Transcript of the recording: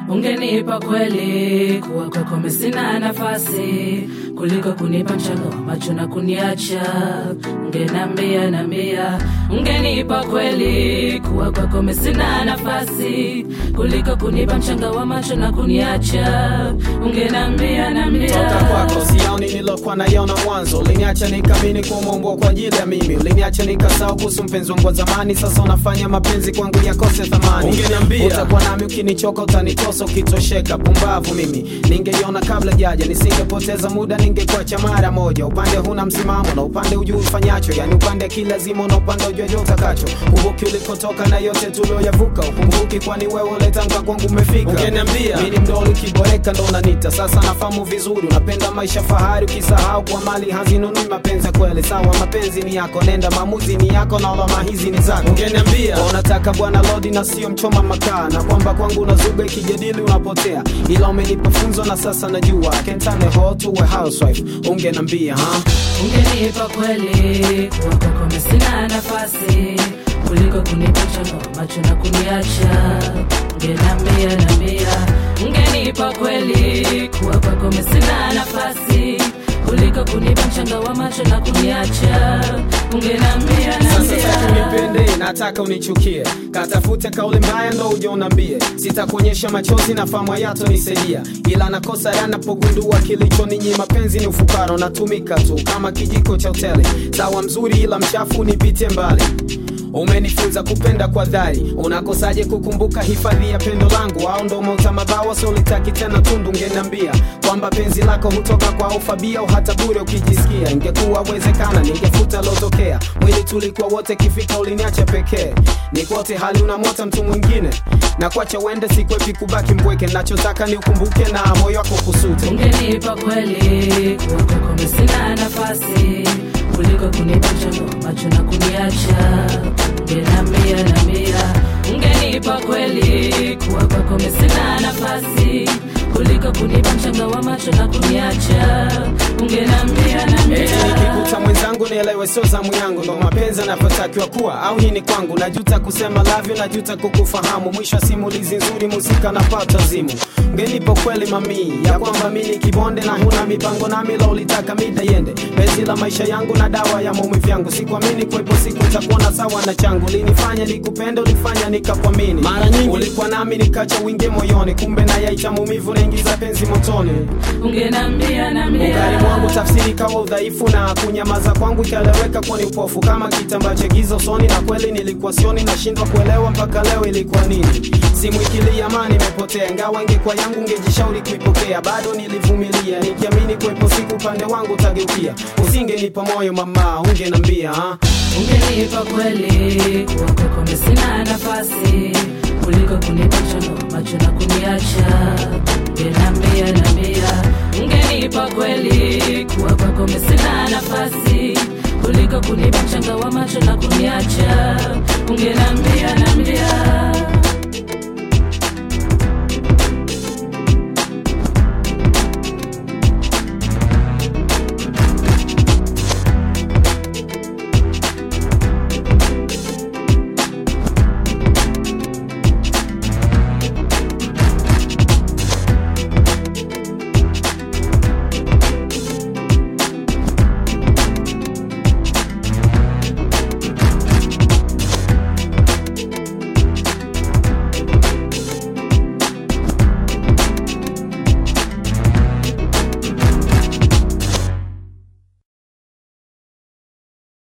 ungenipa kweli kuwa kwako mimi sina nafasi kuliko kunipa mchanga wa macho na kuniacha ungenambia nambia ungenipa kweli kuwa kwako mimi sina nafasi kuliko kunipa mchanga wa macho na kuniacha ungenambia nambia toka kwako sioni nilokuwa naiona mwanzo uliniacha nikamini kumeumbwa kwa ajili ya mimi uliniacha nikasahau kuhusu mpenzi wangu wa zamani sasa unafanya mapenzi kwangu yakose thamani Ungeniambia. utakuwa nami ukinichoka utanitosa ukitosheka pumbavu mimi ningeiona kabla jaja nisingepoteza muda ningekuacha mara moja upande huna msimamo na upande ujui ufanyacho yani upande akili lazima na upande ujuaje utakacho uvuki ulikotoka na yote tulioyavuka ukumbuki kwani wewe uletanga kwangu umefika Ungeniambia. mimi mdoli ukiboreka ndo unanita sasa nafahamu vizuri unapenda maisha fahari ukisahau kwa mali hazinunui mapenzi ya kweli sawa mapenzi ni yako nenda maamuzi ni yako na alama hizi ni zako Ungeniambia. Kwa unataka bwana lodi na sio mchoma makaa na kwamba kwangu unazuga ikijadili unapotea ila umenipa funzo na sasa najua I can turn a hoe to a housewife ungenambia ha ungenipa kweli kuwa kwako mimi sina nafasi kuliko kunipa mchanga wa macho na kuniacha ungenambia nambia ungenipa kweli kuwa kwako mimi sina nafasi kuliko kunipa mchanga wa macho na kuniacha ungenambia sasa sitaki nambia unipende nataka unichukie katafute kauli mbaya ndo uje unambie sitakuonyesha machozi na famu yato nisaidia ila nakosa yanapogundua kilicho ninyi mapenzi ni ufukara natumika tu kama kijiko cha hoteli sawa mzuri ila mchafu nipitie mbali umenifunza kupenda kwa dhari unakosaje kukumbuka hifadhi ya pendo langu au ndo mauta mabawa solitaki tena tundu ngeniambia kwamba penzi lako hutoka kwa ufabia au hata bure ukijisikia ingekuwa wezekana ningefuta lotokea mwili tulikuwa wote kifika uliniacha pekee nikote hali unamwota mtu mwingine na kuacha uende sikwepi kubaki mpweke nachotaka ni ukumbuke na moyo wako kusute ungenipa kweli kuwa kwako mimi sina nafasi kuliko kunipa mchanga wa macho na kuniacha ungenambia nambia ungenipa kweli kuwa kwako mimi sina nafasi kuliko kunipa mchanga wa macho na kuniacha ungenambia Eti nambia nikikuta mwenzangu nielewe sio zamu yangu ndo mapenzi anavyotakiwa kuwa au hii ni kwangu najuta kusema lavyo najuta kukufahamu mwisho wa simulizi nzuri muzika napata zimu ngenipo kweli mamii ya kwamba mi ni kibonde na huna mipango nami la ulitaka mida yende penzi la maisha yangu na dawa ya maumivu yangu sikuamini kwepo siku takuona sawa na changu linifanya nikupenda ulifanya nikakuamini Mara nyingi. ulikuwa nami nikacha wingi moyoni kumbe na yaicha maumivu naingiza penzi motoni ungenambia Ungari nambia mwangu tafsiri kawa udhaifu na kunyamaza kwangu ikaeleweka kuwa ni upofu kama kitambaa cha giza usoni, na kweli nilikuwa sioni, nashindwa kuelewa mpaka leo ilikuwa nini. Simu ikilia amani imepotea, ingawa ingekuwa yangu ngejishauri kuipokea, bado nilivumilia nikiamini kuwepo siku upande wangu utageukia. Usingenipa moyo mama, ungenambia ha? ungenipa kweli kuwa kwako mimi sina nafasi kuliko kunipa mchanga wa macho na kuniacha ungenambia nambia ungenipa kweli kuwa kwako mimi sina nafasi kuliko kunipa mchanga wa macho na kuniacha ungenambia nambia